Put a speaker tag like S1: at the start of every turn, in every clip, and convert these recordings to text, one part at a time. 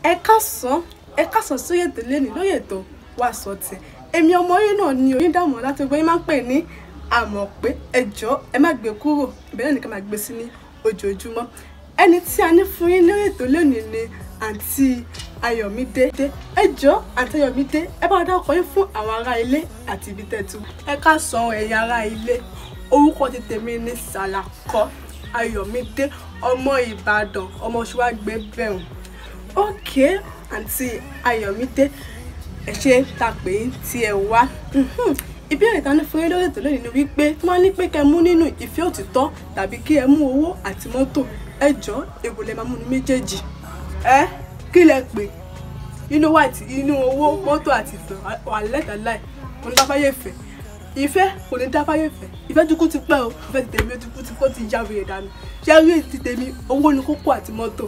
S1: ẹ káàsán ẹ káàsán sórí ètò lẹ́nu lórí ètò wà sọtì èmi ọmọ yìí náà ni onídàmọ̀ láti gbé yín máa ń pè ní àmọ̀ pé ẹjọ́ ẹ má gbé kúrò ìbẹ̀rẹ̀ nìkan máa gbé sí ní ojoojúmọ́ ẹni tí a ní fún yín lórí ètò lónìí ni àǹtí ayọ̀mídé ẹjọ́ àǹtí ayọ̀mídé ẹ bá dá ọkọ yín fún àwọn ará ilé àti ibi tẹ̀tù ẹ káàsán ẹ̀yin ará ilé orúkọ ti tèmi ní sàlàkọ́ ayọ̀mídé ọmọ ìbàdàn ọmọ ṣùwàgbé bẹ̀rùn ókè àǹtí ayọ̀mídé ẹ ṣe ta pé tí ẹ wá ìbéèrè ta ní fún yín lórí ètò lónìí ni wípé tí wọ́n ní pé kẹ́ mú nínú ìfẹ́ òtítọ́ tàbí kí ẹ mú owó àti mọ́tò ẹ jọ èbò lè máa mú ní méjèèjì ẹ kí lẹ pè inú wà tí inú owó mọ́tò àti ìfẹ́ wà lẹ́tàláì kò ní dáfáyé ìfẹ́ ìfẹ́ kò ní dáfáyé ìfẹ́ ìfẹ́ dúkú ti pẹ́ o ìfẹ́ ti tèmi dúkú ti kó ti ya wèrè dànù ṣé rí ti tèmi owó ni kókó àti mọ́tò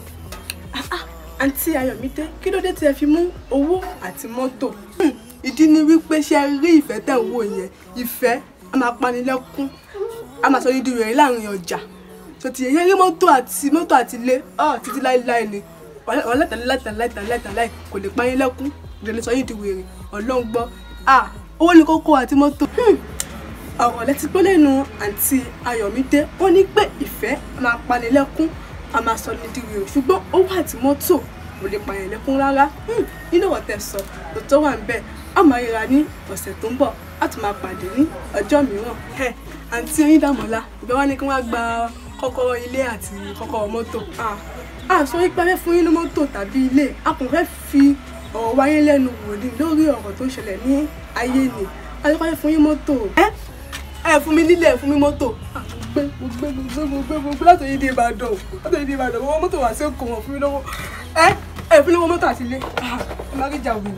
S1: àǹtí ayọ̀mídé kí ló dé tí ẹ fi mú owó àti mọ́tò ìdí ni wípé ṣe rí ìfẹ́ tẹ̀ ń wò yẹn ìfẹ́ a máa panilẹ́kún a máa sọ yín di rẹ̀ láàrin ọjà tó ti yẹ rí mọ́tò àti mọ́tò àti ilé ọ̀ títí láéláé ni ọ̀lẹ́tàlẹ́tàlẹ́tàlẹ́tàlẹ́ kò lè payín lẹ́kún ìdílé sọ yín di wèrè ọlọ́run gbọ́ owó ní kókó àti mọ́tò ọ̀rọ̀ lẹ́tí pé lẹ́nu àǹtí ayọ̀mídé ó ní pé ìfẹ́ a máa panilẹ́kún a máa sọ ní di wèrè ṣùgbọ́n owó àti mọ́tò kò lè pààyàn lẹ́kún rárá nínú ọ̀rọ̀ tẹ̀ sọ òótọ́ wà ń bẹ̀ a máa ríra ní ọ̀sẹ̀ tó ń bọ̀ a tún máa pàdé ní ọjọ́ mìíràn àǹtí Oyíndàmọ́lá ìbẹ́ wá ní kí wọ́n gba kọ́kọ́rọ́ ilé àti kọ́kọ́rọ́ mọ́tò a sọ wípé a fẹ́ fún yín ní mọ́tò tàbí ilé a kò fẹ́ fi ọ̀rọ̀ wáyé lẹ́nu wò ní lórí ọ̀rọ̀ tó ṣẹlẹ̀ ní ayé ni a lè fẹ́ fún yín mọ́tò ẹ ẹ fún mi nílé ẹ fún mi mọ́tò gbé gbé gbé gbé gbé gbé láti yí di Ìbàdàn láti yí di Ìbàdàn wọ́n mọ́tò wá sí òkò wọn fún mi lọ́wọ́ ẹ ẹ fún mi lọ́wọ́ mọ́tò àti ilé ẹ má rí ìjà òwìwì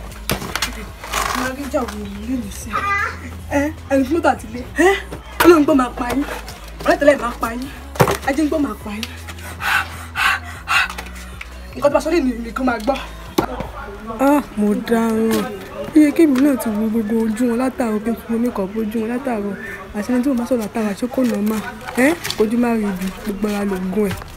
S1: ẹ má rí ìjà òwìwì lè lè sí ẹ ẹ fún mọ́tò àti ilé ẹ Ọlọ́run gbọ́ máa pa yín ọ̀rẹ́tẹ̀lẹ̀ máa pa yín ajé ń gbọ́ máa pa yín nǹkan tó bá sọ lè nìkan máa gbọ́. mo dáràn iye kébì náà ti wo gbogbo ojú wọn látàrọ pé fún omi kan bójú wọn látàrọ àti ẹni tí mo bá sọ̀rọ̀ látàrọ àṣẹ kò nà má ẹ ojú má rí ibi gbogbo ara lògùn ẹ̀.